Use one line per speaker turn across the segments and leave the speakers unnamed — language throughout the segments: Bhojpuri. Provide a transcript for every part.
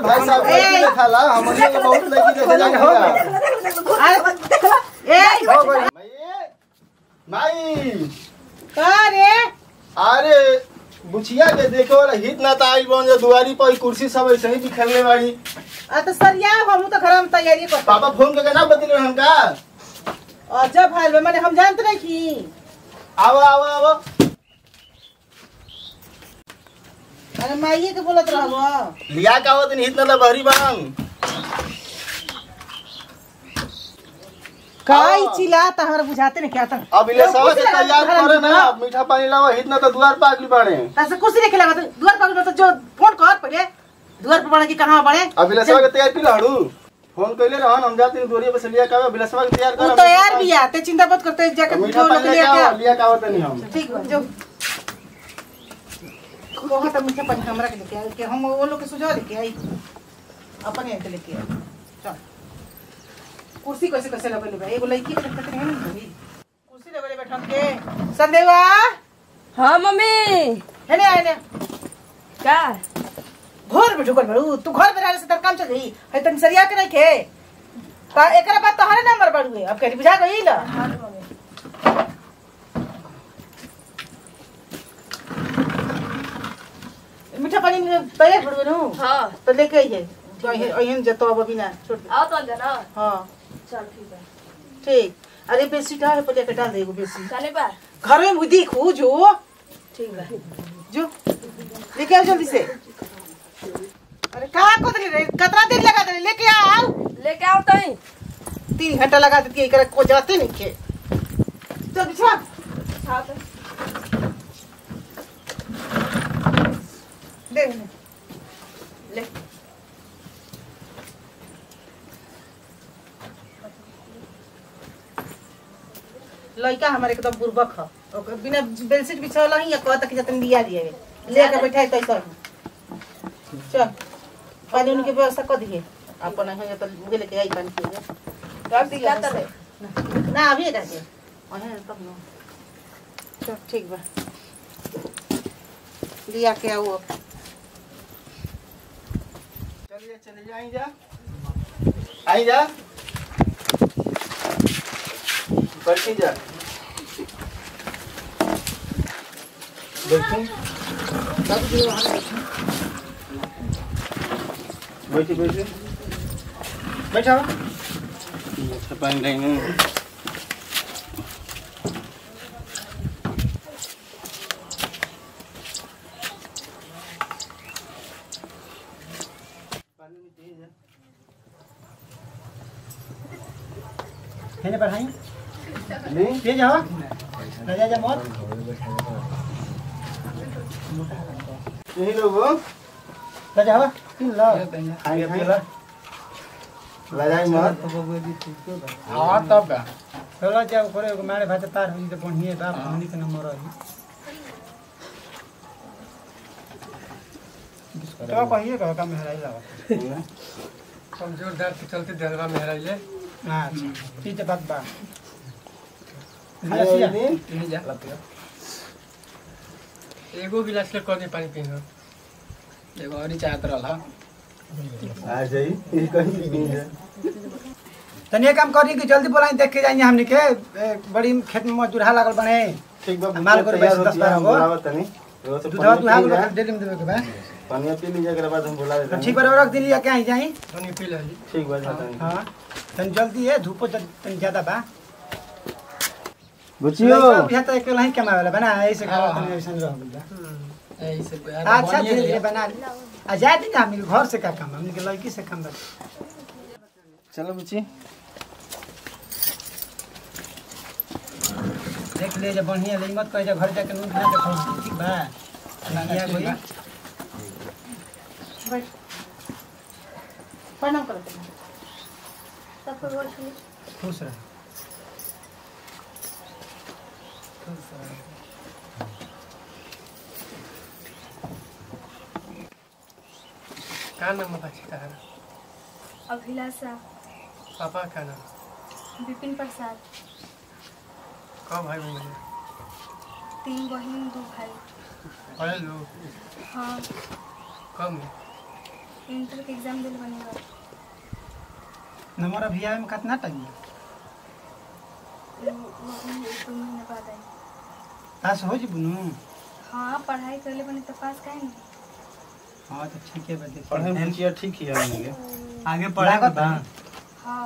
भाई साहब
ए!
लड़की ने खाला हमनियो के बहुत लड़की देखे जाके होला
अरे, ए
हो गई माई माई
का रे
अरे बुचिया के देखे वाला हित ना त आई बन जा दुआरी पर ई कुर्सी सब ऐसे ही बिखरले बाड़ी
आ तो सरिया हम तो घर में तैयारी कर
पापा फोन करके ना बतिले हमका
और जब भाई मैंने हम जानते नहीं कि
आओ आओ आओ
अरे माइये के बोलत रहबो
लिया का हो दिन हित ना बहरी बन
काई चिल्ला त हमरा बुझाते नहीं क्या त
अब इले सब के तैयार करे ना अब मीठा पानी लाओ हित ना त दुआर पर अगली बाड़े
तसे कुर्सी नहीं खिला दुआर पर तो जो फोन कर पहले दुआर पर बड़ा कि कहां बड़े
अब इले सब के तैयार की लाड़ू फोन कइले रहन हम जाते दुआरी पे से लिया का बिले सब के तैयार
वो
कर
तो यार भी आते चिंता मत करते जाके
मीठा
जो
पानी
लोग
लेके
लेके
आओ
आओ
लिया का होता नहीं हम
ठीक बा जो बहुत मीठा पानी हमरा के लेके आई कि हम वो लोग के सुझाव लेके आई अपने के लेके आई चल कुर्सी कैसे कैसे लगले बा एगो लड़की के देखते नहीं ना भाई कुर्सी लगले बैठन के संदेवा
हाँ मम्मी
है ने आने
का
घर में ढुकल बड़ू तू घर में रहले से तर काम चल गई है तन सरिया के नहीं खे का एकरा बात तो हरे नंबर बड़ुए अब कह बुझा गई ला मीठा पानी में तैयार बड़ुए नु
हाँ
तो लेके आइए अहन जतो अब बिना छोड़ दे।
आओ तो अंदर ना
हाँ
चल ठीक है
ठीक अरे बेसी का है पहले के डाल दे एगो बेसी
खाने बा
घर में मुझे देखू जो
ठीक है
जो लेके आओ जल्दी से अरे कहाँ को रे कितना देर लगा दे लेके आओ
लेके आओ तई
तीन घंटा लगा देती है एकरा को जाते नहीं के चल बिछा
हाँ तो
दे
ले
लड़का हमारे एकदम बुर्बक ह ओकर बिना बेडशीट बिछावला ही या कहता कि जतन दिया दिए लेके बैठाई तो ऐसा ही चल पानी उनी के व्यवस्था कर दिए अपन यहाँ तो मुझे लेके आई पानी पिए
कब दिखा तले
ना अभी रह गए अहे तब न चल ठीक बा लिया के आओ अब
चलिए चलिए आई जा आई जा बैठी जा बैठी बैठी बैठी बैठा अच्छा पानी लेंगे पानी में तेज है
हेने पढ़ाई
नहीं
तेज हवा राजा जा मत
यही लोग हो
राजा हवा तीन लो
खाएंगे पहला लड़ाई मत
हां तब बा चलो जा ऊपर एगो मारे भात पार होई त बढ़िए बा पानी के नंबर रही तो कहिए कहो का मेहराई लगा
कमजोर दर्द के चलते दिलवा में हराइले
अच्छा ठीक है बात बा
खाएंगे
गिलासिया
नहीं
यही जा एगो गिलास ले कौन पानी पीनो एगो और ही चाहत रहला
आ जाई ये कहीं भी है
तनी एक काम करी कि जल्दी बोलाई देख के जाइए हमनी के ए, बड़ी खेत में मजदूर लागल बने
ठीक बा
माल कर
तैयार
बैठ दस
होती है,
बारह
हम
गो।
बुलावत तनी वो तो
दूधवा तू हां
पानी पी जा,
डेली में देवे के बा
पानी पी लीजिए के बाद हम बुला देते
तो
हैं
ठीक बा रख दिन लिया के आई जाई
पानी पी ली
ठीक बा जाता है
हां तनी जल्दी है धूपो तनी ज्यादा बा
बुचियो
लइका बुझाता एक ही कमावेला बना ऐसे खावा
हाँ,
तनी ऐसे रह गइल
यही से
अच्छा धीरे धीरे बना ली आ जाए दिन हम घर से का काम हमनी के लड़की से काम बा
चलो बुची
देख ले जब बढ़िया ले मत कह जा घर जाके नून खा के खाओ ठीक बा बढ़िया कोई
बैठ प्रणाम करो
खुश रह
का नाम बाची का
अभिलाषा
पापा का नाम
विपिन प्रसाद
कब भाई बहन
तीन बहन दो भाई
पढ़े लो
हाँ
कब
इंटर के एग्जाम दिल बनेगा
नंबर अभी आवे में कितना टाइम
वो हम एक दो महीने बाद आई
पास हो जी बुनू
हाँ पढ़ाई कर ले बने तो पास काहे नहीं
हाँ तो ठीक है बदे
पढ़े में बुचिया ठीक ही है हमने
आगे पढ़ा के बा
हाँ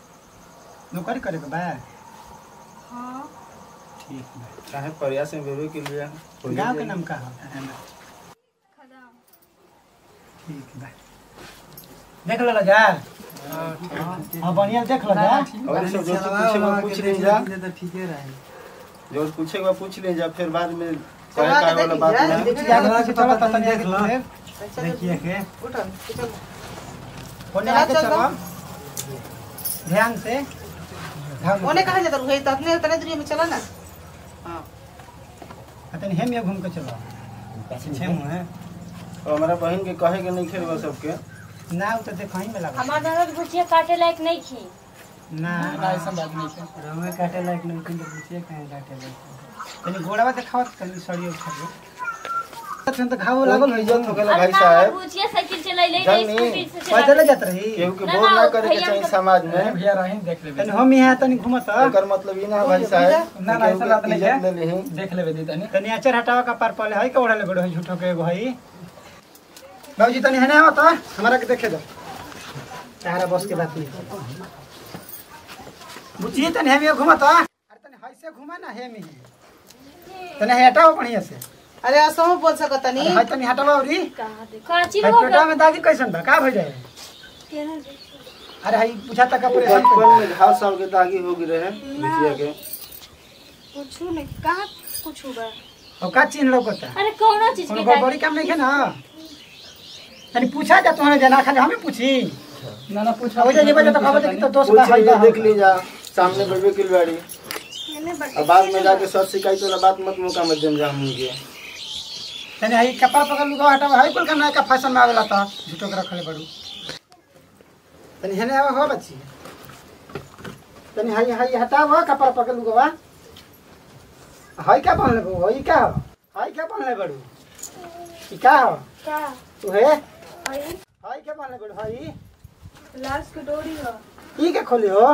नौकरी करे के बा
हाँ
ठीक बा
चाहे प्रयास में बेबे के लिए
गांव के नाम का है
खदाम
ठीक बा देख लो जा हाँ बढ़िया देख लो जा
और सब जो पूछेगा पूछ ले जा
तो ठीक है रहे
जो पूछेगा पूछ ले जा फिर बाद में
चला
कहे
के
का वाला
देखी
बात
जा,
ना
देखी
चलो तो देख लो
चल,
देखिए के
उठो चल
फोन
चला,
आके
चल,
चलो ध्यान से ध्यान
ओने कहा जाता रुहे तो अपने उतने दूरी में चला ना हाँ
अतन हेम ये घूम के चलो पीछे मुंह है
और हमारा बहन के कहे के नहीं खेलवा सबके
ना वो तो देखो ही में लगा
हमार ननद भुजिया काटे लायक नहीं थी
ना
ऐसा बात नहीं है
रमे काटे लायक नहीं किंतु पूछिए कहीं काटे लायक तनी गोड़ावा देखावत कनी सड़ियो खड़ो तखन तो घाव लागल हो
इज्जत हो गेला
अरे
भाई
ना
साहब
भुजिया साइकिल चलैले
जानी,
रे स्कूटी से
पैदल
चला
जात रही
केहू के
ना,
बोल
ना,
ना करे के
भैया
चाहिए
के-
समाज में
भैया रही देख लेबे
तनी हम यहाँ तनी घुमत
एकर मतलब ई ना भाई साहब
ना, ना, ऐसा बात नहीं है।
इज्जत ले लेही
देख लेबे दी तनी
तनी अचर हटावा का पार पले है के ओढ़ले गोड़ है झूठो के एगो है बाबूजी तनी हने आओ तो हमारा के देखे दो तारा बस के बात नहीं बुझिए तनी हम घुमत अरे तनी है से घुमा ना हे में तनी हटाओ बढ़िया से
अरे असो बोल सकत
अरे
नहीं
है तनी हटावा औरी
काची
है
हो
पेटवा में दागी कैसन बा का भइ जाए अरे है पूछा तक का पूरे
बचपन में घाव साल के दागी हो गई रहे बिटिया के
कुछ नहीं कहाँ कुछ होगा
और का चिन्ह लौकता
अरे कौनो चीज
कोनो
के दागी
बड़ी काम नहीं है ना तनी पूछा जा तुम्हारे जना खाली हमें पूछी
ना ना पूछ
अब जे बजे तो खबर कि तो दोस्त बा
पूछ
है
लीजिए
बा
देख लीजिए सामने बेबे की बाड़ी
मैंने
अब बाद में जाके सर शिकायत वाला बात मत मौका मत देम जा हमके
तनी है कपड़ा पकड़ लुगा हटावा है कुल का नया का फैशन में आवेला था झूठो के रखले बड़ू तनी हेने आवा हो बच्ची तनी हाई हाई हटावा कपड़ा पकड़ लुगा हाई क्या पहनले बड़ू हाई क्या हो हाई क्या पहनले बड़ू ई का हो
क्या
तू है
आई
हाई क्या पहनले बड़ू हाई
लास्ट की डोरी है
ई के खोली हो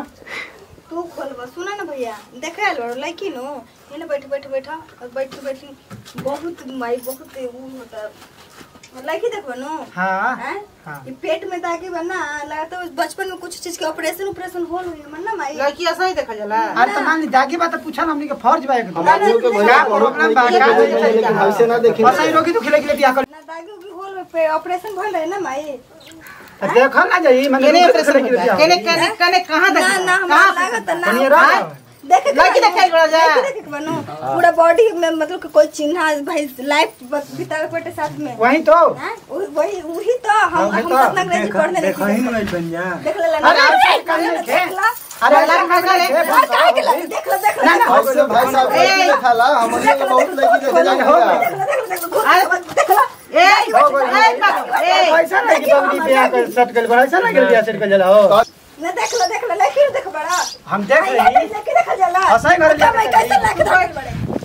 तू खोलबा सुना ना भैया देखा लो लड़की नो ये बैठ बैठ बैठा और बैठ बैठी बहुत माई बहुत वो होता लड़की देखबो नो
हाँ
हैं?
हाँ
ये पेट में दागी बना लगता है बचपन में कुछ चीज के ऑपरेशन ऑपरेशन होल हुई मन ना माई
लड़की ऐसा ही देखा जाला
अरे तो मान ली दागी बात पूछा ना हमनी के फर्ज बा एकदम
हमारे लोग के भैया बहुत
प्रॉब्लम बा, का
नहीं
होई
लेकिन ऐसे ना देखें
बस ही रोगी तो खिले खिले बियाह कर
ना दागी उगी होल में पे ऑपरेशन भइल रहे ना माई
देखल ना जाई माने
केने
रोगी तो
ऑपरेशन
खिले खिले
होता
बियाह
केने केने केने कहां
ना
देखा
ना हमरा लागत ना
तनी रह
देखे
लड़की देखाई बड़ा जा
लड़की देखे के बनो पूरा बॉडी में मतलब कि कोई चिन्ह भाई लाइफ बितावे पड़े साथ में
वही तो
हैं? वही वही वही तो हम
वही
हम
तो,
कितना अंग्रेजी पढ़ने
देखो ही
नहीं
नहीं बन जा
देख ले
अरे
ना
अरे कर ले के अरे अरे कर ले के
हाँ, काहे के लगे? देख लो देख लो
ना ना
ऐसे भाई साहब लड़की दिखाला हमने के बहुत लड़की देखे जाएगा
देख लो देख लो देख लो
ए ए बाबू ए
ऐसा नहीं कि बबली बियाह कर सेट कर बड़ा ऐसा नहीं कर बियाह सेट कर जाला हो
ना देख लो देख लो लड़की देख बड़ा
हम देख
आई
रही
लड़की देख जाला
हंसाई घर ले
मैं कैसे लड़की देख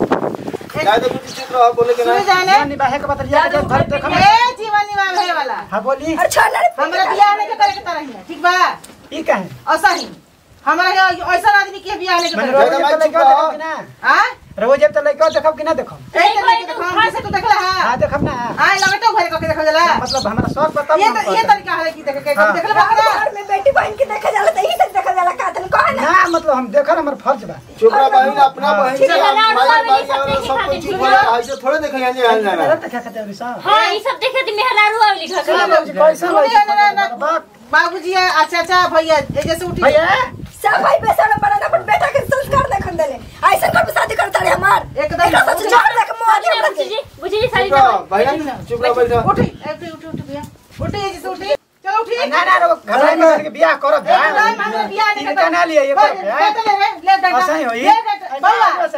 बड़े
जाए तो कुछ चित्र रहा बोले के ना
सुन जाने
नहीं बाहे के बतरिया के घर देख हम
ए जीवन निवार भरे वाला
हां बोली
और छोड़ ना
हमरा बियाह नहीं करे के तरह ही ठीक बा
ई का है
ऐसा ही हमरा के ऐसा आदमी के बियाह नहीं
मैंने
करे
रोज जब तक देखो कि ना
आ
रोज जब तक लइका देखब कि ना देखब
ए तो नहीं देखो हम से तो देखला हां
हां देखब ना
आ लगटो भरे के देखो जाला
मतलब हमारा शौक बताओ
ये तो ये तरीका है कि देख के
हाँ।
देखला बाबा
घर में बेटी बहन के देखा जाला तो यही तक देखा जाला का तन कौन
ना मतलब हम देखल हमर फर्ज बा
छोकरा बहन अपना बहन से
ठीक है,
भाई
लाडू
भाई
वाली
वाला
सब
सब कुछ
देखे
ठीक होला ऐसे थोड़े देखे जाने जाने जाना
मेरा तक खाते अभी सा
हाँ ये सब देखे थी मेहरारू वाली लिखा कर
कैसा
सुनिए ना, ना, ना।
बाप
बाबूजी आ चाचा भैया ए जैसे उठी
भैया
सब भाई पैसा में पड़ा अपन बेटा के संस्कार देखन देले ऐसा कर शादी करता रे हमार
एकदम
एकरा सच छोड़ दे के मुआदी कर
बुझी जी बुझी जी सारी
चुप रहो भैया चुप रहो बैठ जाओ
उठी ए, उठी उठी उठी भैया उठी ए जैसे उठी चलो उठी
ना ना रो घर में के बियाह करब
एकदम हमरा बियाह नहीं
तीन तना लिए ये
ले ले ले ले डंडा
ऐसा ही होई
ले डंडा बउआ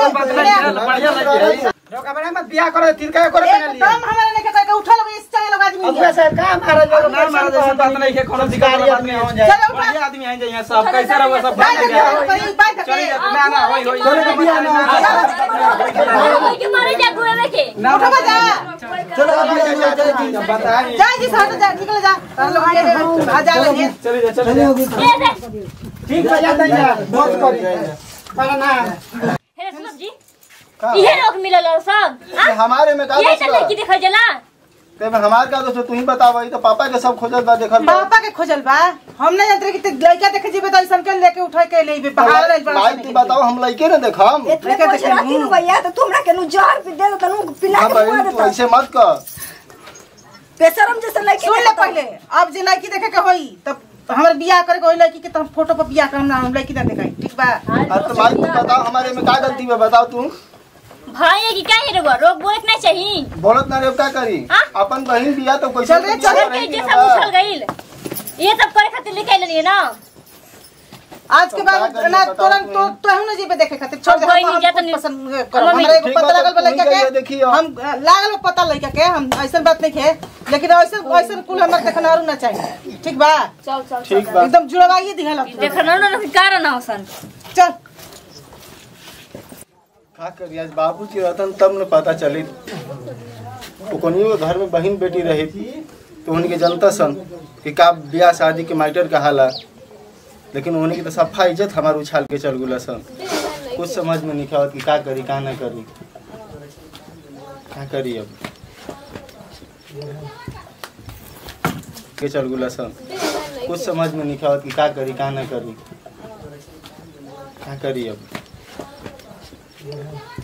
बढ़िया लगे रो कमरा में बियाह करे तीन का करे बना लिए
एकदम हमरा नहीं के करके उठा लोगे इस चंगे लोग आदमी आदमी
अगुआ
है
साहब का महाराज बाबू
ना महाराज ऐसा बात नहीं है कोनो दिक्कत वाला बात नहीं हो जाए
चलो, उठा।
बढ़िया आदमी हैं जो यहाँ सब कैसे रहो सब
बाइक
भाग
है,
गया
बाइक, बाइक है।
चलिए ना ना होई होई
चलो के बियाह ना
ओए के मारे जा गुए में के
ना
उठो बा जा
चलो अभी जा जा जा
बताइए
जा जी साथ जा निकल जा हम लोग ये आ जा लगे
चलिए चलिए
ए दे
ठीक है जाता है बहुत करी पर ना
हे सुन जी
का?
इहे लोग मिलल सब
ये हमारे में का
यही
दोष
तो
बा?
लड़की देखल जला
ते में हमार का दोष बा? तू ही बतावा ई तो पापा के सब खोजत बा देखल बा।
पापा के खोजल बा हम नहीं जानते कि ते लड़का देखे जीबे तो ऐसन के लेके उठा के ले बे बाहर रह बड़ा
माई तू बताओ हम लइके न देखम
इतने
लेके
कुछ
देखे
रहती
मुंह।
न भैया तो तुमरा के नु जहर पी दे तनु पिला
हां
के
भाई
मुआ
तू
देता
ऐसे मत कर
बेशरम जैसे लड़के
सुन ले पहले अब जे लड़की देखे के होई तब हमर बियाह करे के होई लड़की के तो हम फोटो पर बियाह करम ना हम लड़की ना देखाई ठीक बा
अब तो माई तू बताओ हमारे में का गलती बा बताओ तू
भाई है कि क्या है रो रोक बोलत नहीं चाहिए
बोलत ना रे का करी
हाँ?
अपन बहन बिया तो कैसे
चल रे, चल
घर के इज्जत सब उछल गइल ये सब करे खातिर लेके आइल ना
आज के
तो
बाद
का करी
ना
बताओ
तुरंत
तू?
तो तो हम ना जीबे देखे खातिर छोड़ दे
अब कोई
हम
नहीं जाता
खुद
नहीं।
पसंद करो
मम्मी,
हमरा एगो
ठीक
पता
बा,
लागल
तो
बा
तू ही
लड़का
कहिए,
के
देखियो।
हम लागल बा पता लड़का के हम ऐसन बात नहीं है लेकिन ऐसन ऐसन कुल हमर देखना और ना चाहिए ठीक बा
चल चल
ठीक बा
एकदम जुड़वाइए दिहल
देखना ना कि कारण ना होसन
चल
का करी आज बाबूजी रहतन तब न पता चली ओकनियो के घर में बहन बेटी रही तो उनके जनता सन कि का ब्याह शादी के माइटर का हाला लेकिन उन्हीं की तो सफा इज्जत हमार उछाल के चल गुला सन कुछ समझ में नहीं आवत कि का करी का ना करी का करी अब के चल गुला सन कुछ समझ में नहीं आवत कि का करी का ना करी का करी अब